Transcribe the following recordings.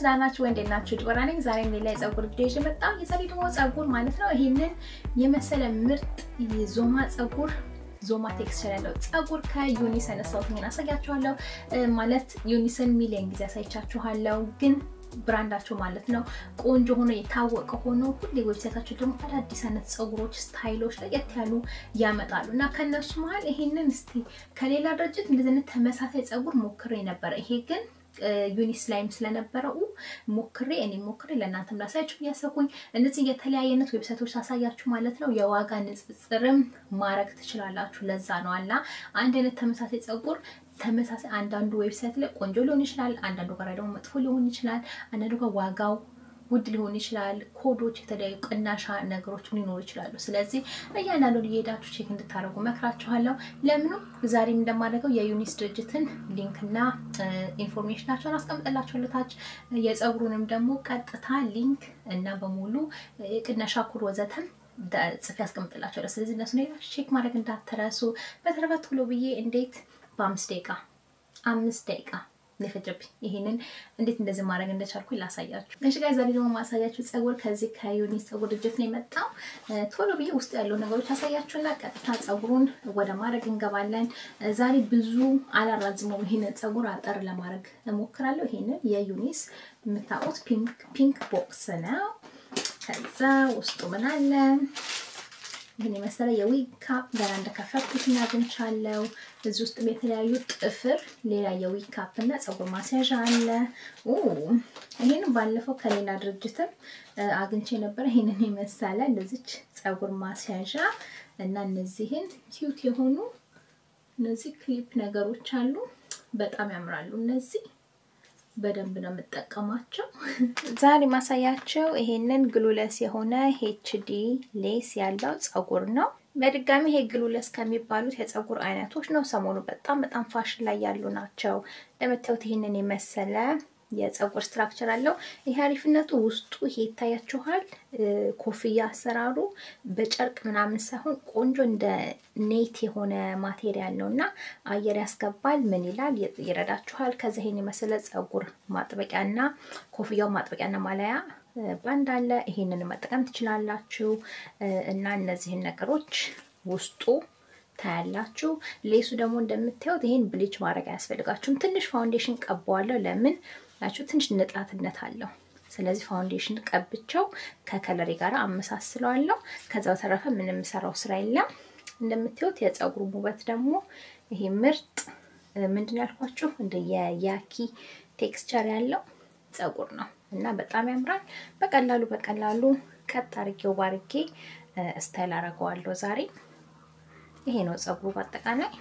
ጋይስ ደህና ናችሁ ወይ? እንዴት ናችሁ? ዲቦራ ነኝ። ዛሬ ሌላ የፀጉር ቪዲዮ ይዤ መጣሁ። የዛሬ ደግሞ ፀጉር ማለት ነው ይሄንን የመሰለ ምርጥ የዞማ ፀጉር ዞማ ቴክስቸር ያለው ፀጉር ከዩኒስ ያነሳሁትን አሳያችኋለሁ። ማለት ዩኒስን ሚሊየን ጊዜ አሳይቻችኋለሁ ግን ብራንዳቸው ማለት ነው ቆንጆ ሆኖ የታወቀ ሆኖ ሁሌ ዌብሳይታቸው ደግሞ አዳዲስ አይነት ፀጉሮች ስታይሎች ለየት ያሉ ያመጣሉ እና ከነሱ መሀል ይሄንን እስቲ ከሌላ ድርጅት እንደዚህ አይነት ተመሳሳይ ፀጉር ሞክሬ ነበረ። ይሄ ግን ዩኒስ ላይም ስለነበረው ሞክሬ እኔ ሞክሬ ለእናንተም ላሳያችሁ እያሰብኩኝ እነዚህ የተለያየ አይነት ዌብሳይቶች ሳሳያችሁ ማለት ነው የዋጋ ንጽጽርም ማድረግ ትችላላችሁ። ለዛ ነው አላ አንድ አይነት ተመሳሳይ ፀጉር ተመሳሳይ አንዳንዱ ዌብሳይት ላይ ቆንጆ ሊሆን ይችላል፣ አንዳንዱ ጋር ደግሞ መጥፎ ሊሆን ይችላል፣ አንዳንዱ ጋር ዋጋው ውድ ሊሆን ይችላል። ኮዶች፣ የተለያዩ ቅናሻ ነገሮች ሊኖሩ ይችላሉ። ስለዚህ እያንዳንዱን እየሄዳችሁ ቼክ እንድታደርጉ መክራችኋለሁ። ለምኑ ዛሬም እንደማደርገው የዩኒስ ድርጅትን ሊንክና ኢንፎርሜሽናቸውን አስቀምጥላችኋለሁ ታች። የፀጉሩንም ደግሞ ቀጥታ ሊንክ እና በሙሉ ቅናሻ ኮድ ወዘተም ጽፌ አስቀምጥላችኋለሁ። ስለዚህ እነሱ ሄዳችሁ ቼክ ማድረግ እንዳትረሱ። በተረፈ ቶሎ ብዬ እንዴት በአምስት ደቂቃ አምስት ደቂቃ የፈጀብኝ ይሄንን እንዴት እንደዚህ ማድረግ እንደቻልኩ ላሳያችሁ። እሺ ጋር ዛሬ ደግሞ ማሳያችሁ ፀጉር ከዚህ ከዩኒስ ፀጉር ድርጅት ነው የመጣው። ቶሎ ብዬ ውስጥ ያለው ነገሮች አሳያችሁና ቀጥታ ፀጉሩን ወደ ማድረግ እንገባለን። ዛሬ ብዙ አላራዝመውም። ይሄንን ፀጉር አጠር ለማድረግ እሞክራለሁ። ይሄንን የዩኒስ የምታውቁት ፒንክ ቦክስ ነው። ከዛ ውስጡ ምን አለ? ይህን የመሰለ የዊግ ካፕ ገና እንደከፈትኩት አግኝቻለሁ። እዚህ ውስጥ የተለያዩ ጥፍር፣ ሌላ የዊግ ካፕ እና ፀጉር ማስያዣ አለ። ይህን ባለፈው ከሌላ ድርጅትም አግኝቼ ነበረ። ይህንን የመሰለ እንደዚች ፀጉር ማስያዣ እና እነዚህን ኪዩት የሆኑ እነዚህ ክሊፕ ነገሮች አሉ። በጣም ያምራሉ እነዚህ በደንብ ነው የምጠቀማቸው። ዛሬ ማሳያቸው ይሄንን ግሉለስ የሆነ ሄችዲ ሌስ ያለው ፀጉር ነው። በድጋሚ ይሄ ግሉለስ ከሚባሉት የፀጉር አይነቶች ነው። ሰሞኑ በጣም በጣም ፋሽን ላይ ያሉ ናቸው። እንደምታዩት ይሄንን የመሰለ የፀጉር ስትራክቸር አለው። ይሄ አሪፍነቱ ውስጡ ይሄ ይታያችኋል። ኮፍያ አሰራሩ በጨርቅ ምናምን ሳይሆን ቆንጆ እንደ ኔት የሆነ ማቴሪያል ነው እና አየር ያስገባል። ምን ይላል ይረዳችኋል። ከዚ ይሄን የመሰለ ፀጉር ማጥበቂያና ኮፍያው ማጥበቂያና ማለያ ባንድ አለ። ይሄንን መጠቀም ትችላላችሁ እና እነዚህን ነገሮች ውስጡ ታያላችሁ። ሌሱ ደግሞ እንደምታዩት ይሄን ብሊች ማድረግ አያስፈልጋችሁም። ትንሽ ፋውንዴሽን ቀባዋለሁ። ለምን ናችሁ? ትንሽ ንጣትነት አለው። ስለዚህ ፋውንዴሽን ቀብቸው ከከለሪ ጋር አመሳስለዋለሁ። ከዛ በተረፈ ምንም የምሰራው ስራ የለም። እንደምታዩት የፀጉሩ ውበት ደግሞ ይሄ ምርጥ ምንድን ያልኳችሁ እንደ የያኪ ቴክስቸር ያለው ፀጉር ነው እና በጣም ያምራል። በቀላሉ በቀላሉ ቀጥ አርጌው ባርጌ ስታይል አረገዋለሁ ዛሬ። ይሄ ነው ፀጉሩ በአጠቃላይ።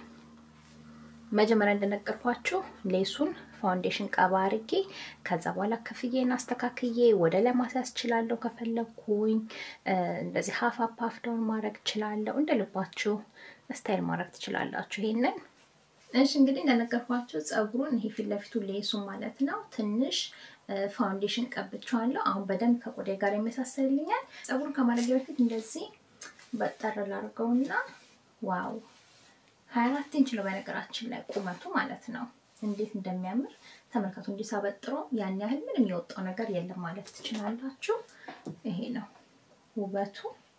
መጀመሪያ እንደነገርኳችሁ ሌሱን ፋውንዴሽን ቀባ አርጌ ከዛ በኋላ ከፍዬን አስተካክዬ ወደ ላይ ማስያዝ እችላለሁ። ከፈለግኩኝ እንደዚህ ሀፍ አፕ ሀፍ ዳውን ማድረግ እችላለሁ። እንደ ልባችሁ ስታይል ማድረግ ትችላላችሁ ይሄንን። እሺ እንግዲህ እንደነገርኳችሁ ፀጉሩን ይሄ ፊት ለፊቱ ሌሱ ማለት ነው ትንሽ ፋውንዴሽን ቀብቼዋለሁ። አሁን በደንብ ከቆዳ ጋር ይመሳሰልልኛል። ፀጉሩን ከማድረግ በፊት እንደዚህ በጠር ላድርገውና ዋው ሀያ አራት ኢንች ነው በነገራችን ላይ ቁመቱ ማለት ነው። እንዴት እንደሚያምር ተመልከቱ። እንጂ ሳበጥሮ ያን ያህል ምንም የወጣው ነገር የለም ማለት ትችላላችሁ። ይሄ ነው ውበቱ።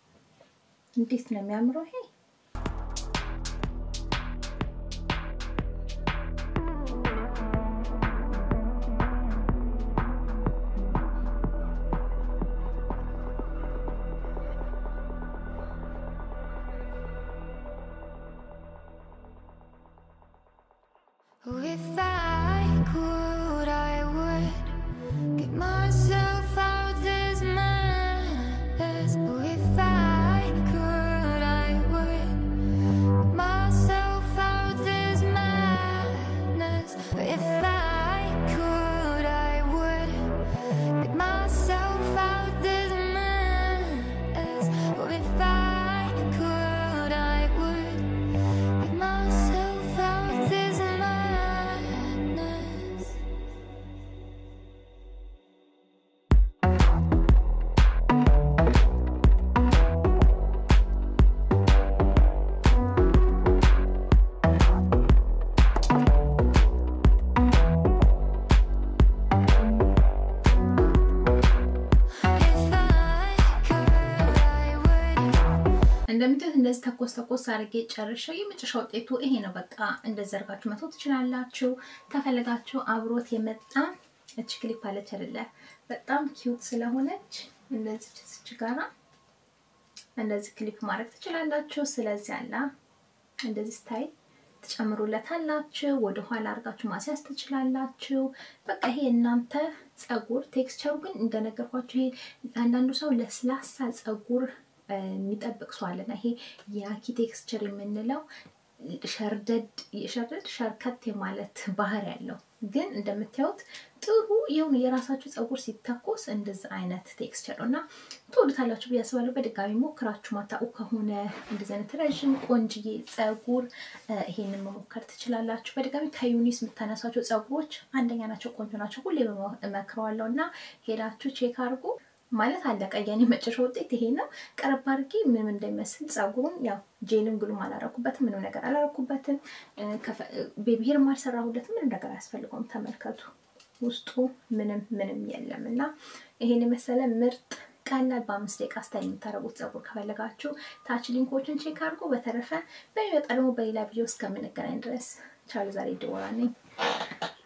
እንዴት ነው የሚያምረው ይሄ If I could, I would get myself out this mess. If I could, I would get myself out this madness. If I could, I would get myself out this mess. If I could, I would get myself out this mess. እንደዚህ ተኮስ ተኮስ አድርጌ ጨርሼው የመጨረሻ ውጤቱ ይሄ ነው። በቃ እንደዚህ አድርጋችሁ መተው ትችላላችሁ። ከፈለጋችሁ አብሮት የመጣ እች ክሊፕ አለች አይደለ? በጣም ኪዩት ስለሆነች እንደዚህ ችስች ጋራ እንደዚህ ክሊፕ ማድረግ ትችላላችሁ። ስለዚህ አላ እንደዚህ ስታይል ትጨምሩለታላችሁ። ወደ ኋላ አድርጋችሁ ማስያዝ ትችላላችሁ። በቃ ይሄ እናንተ ጸጉር ቴክስቸሩ ግን እንደነገርኳችሁ ይሄ አንዳንዱ ሰው ለስላሳ ጸጉር የሚጠብቅ ሰው አለና ይሄ የአኪ ቴክስቸር የምንለው ሸርደድ ሸርደድ ሸርከት የማለት ባህሪ ያለው ግን እንደምታዩት ጥሩ የሆነ የራሳችሁ ጸጉር ሲተኮስ እንደዚህ አይነት ቴክስቸር ነው እና ትወዱታላችሁ ብዬ አስባለሁ። በድጋሚ ሞክራችሁ ማታውቁ ከሆነ እንደዚህ አይነት ረዥም ቆንጅዬ ጸጉር ይሄንን መሞከር ትችላላችሁ። በድጋሚ ከዩኒስ የምታነሷቸው ጸጉሮች አንደኛ ናቸው፣ ቆንጆ ናቸው። ሁሌ እመክረዋለሁ እና ሄዳችሁ ቼክ አድርጉ። ማለት አለቀ። የኔ መጨረሻ ውጤት ይሄ ነው። ቀረብ አድርጌ ምንም እንደሚመስል ጸጉሩን ያው ጄልም ግሉም አላረኩበትም፣ ምንም ነገር አላረኩበትም። ቤቢ ሄርም አልሰራሁለትም። ምንም ነገር አያስፈልገውም። ተመልከቱ፣ ውስጡ ምንም ምንም የለም እና ይሄን የመሰለ ምርጥ ቀላል በአምስት ደቂቃ ስታይል የምታደርጉት ጸጉር ከፈለጋችሁ ታች ሊንኮችን ቼክ አድርጎ። በተረፈ በሚመጣ ደግሞ በሌላ ቪዲዮ እስከምንገናኝ ድረስ ቻሉ። ዛሬ ድወራ ነኝ።